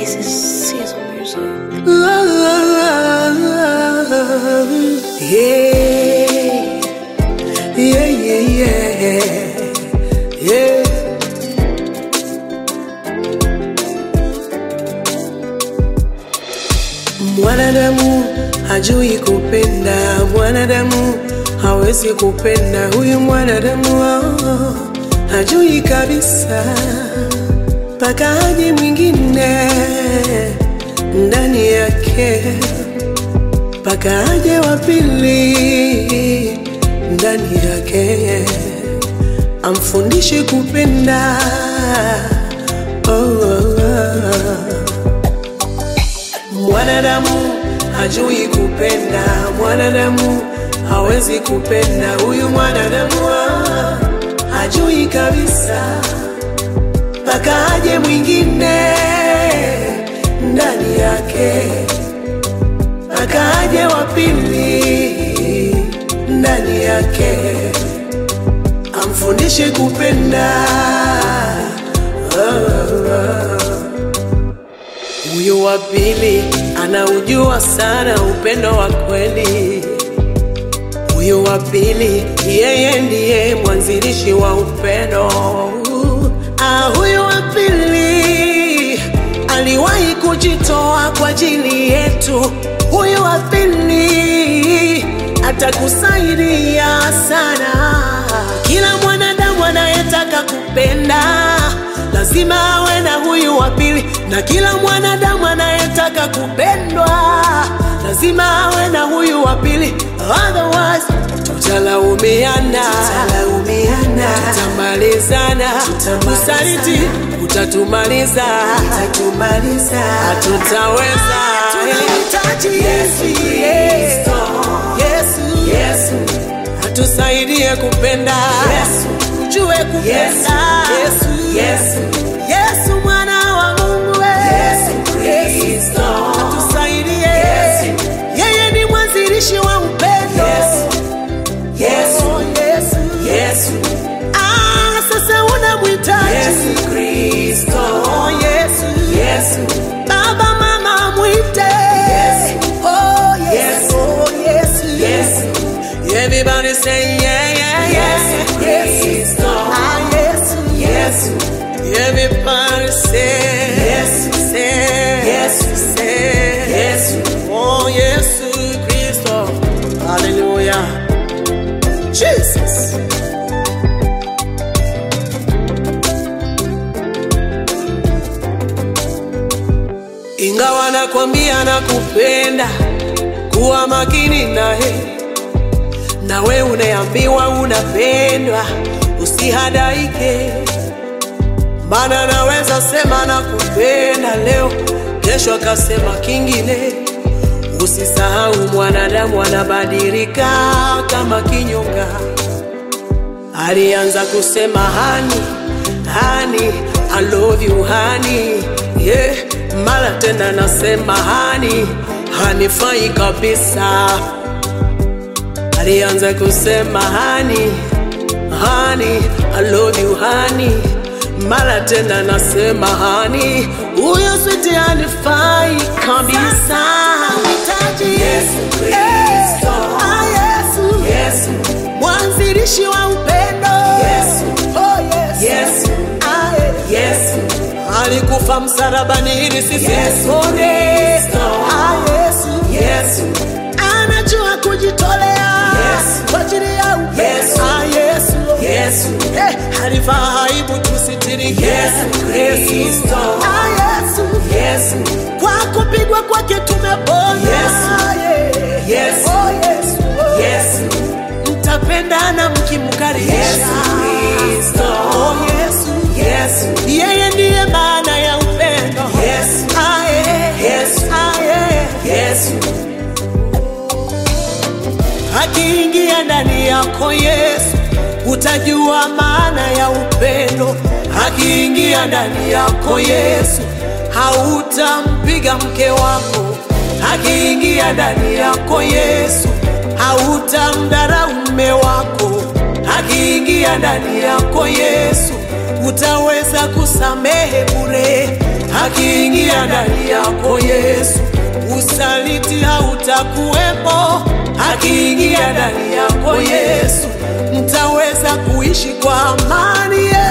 This is Caesar music. Yeah, yeah, yeah, yeah, yeah. Mwanadamu hajui kupenda, mwanadamu hawezi kupenda. Huyu mwanadamu oh, hajui kabisa, mpaka aje mwingine ndani yake, mpaka aje wa pili ndani yake, amfundishe kupenda oh, oh, oh. Mwanadamu hajui kupenda, mwanadamu hawezi kupenda. Huyu mwanadamu ah, hajui kabisa, mpaka aje mwingine ndani yake, mpaka aje wa pili ndani yake, amfundishe kupenda oh, oh. Huyu wa pili anaujua sana upendo wa kweli. Huyu wa pili yeye ndiye mwanzilishi wa upendo. Ah, huyu wa pili aliwahi kujitoa kwa ajili yetu. Huyu wa pili atakusaidia sana. Kila mwanadamu anayetaka kupenda lazima awe na huyu wa pili, na kila mwanadamu anayetaka kupendwa lazima awe na huyu wa pili, otherwise tutalaumiana, tutalaumiana, tutamalizana, usaliti utatumaliza, utatumaliza, hatutaweza. Tunahitaji Yesu, Yesu, Yesu, Yesu atusaidie kupenda Yesu, ujue kupenda Yesu, Yesu, Yesu mwana wa Mungu we. Yesu Kristo atusaidie Yesu, yeye ni mwanzilishi wa upendo Yesu, Yesu, Yesu, Yesu. Ah, sasa unamhitaji Yesu Kristo oh, Yesu, Yesu. Baba mama mwite Yesu, oh, Yesu, oh, Yesu, Yesu. Everybody say yeah, yeah, yeah. Yes, ah, yes, yes. Everybody say yes, say yes, say yes. Oh, yes, Christo. Hallelujah. Jesus. Ingawa nakwambia nakupenda, kuwa makini naye nawe unaambiwa unapendwa, usihadaike, maana naweza sema nakupenda leo, kesho akasema kingine. Usisahau mwanadamu anabadilika kama kinyonga. Alianza kusema hani hani, I love you hani, yeah. Mara tena nasema hani, hanifai kabisa alianza kusema hani hani, I love you hani, mara tena nasema hani, huyo switi hanifai kabisa. Nahitaji Yesu Kristo. Eh, ah, Yesu. Yesu, mwanzilishi wa upendo Yesu. oh, Yesu. Yesu. Ah, eh. Yesu, alikufa msalabani ili sisi Yesu tupone. Kristo. Ah, Yesu. Yesu, anajua kujitolea Yesu. kwa ajili ya upendo. Yesu. Ah, Yesu. Yesu, Eh, alivaa aibu tusitirike. Yesu Kristo. Ah, Yesu. Yesu, Kwa kupigwa kwake tumepona. Yesu. Yeah. Yesu. Oh, Yesu. Oh. Yesu, Mtapendana mkimkaribisha. Yesu Kristo. Oh, Yesu. Yesu, Yeye ndiye maana ya upendo. Yesu. Ah, yeah. Yesu. Ah, yeah. Yesu, akiingia ndani yako Yesu, utajua maana ya upendo. Akiingia ndani yako Yesu, hautampiga mke wako. Akiingia ndani yako Yesu, hautamdharau mume wako. Akiingia ndani yako Yesu, utaweza kusamehe bure. akiingia ndani yako Yesu, usaliti hautakuwepo. Akiingia ndani yako Yesu, mtaweza kuishi kwa amani. Yesu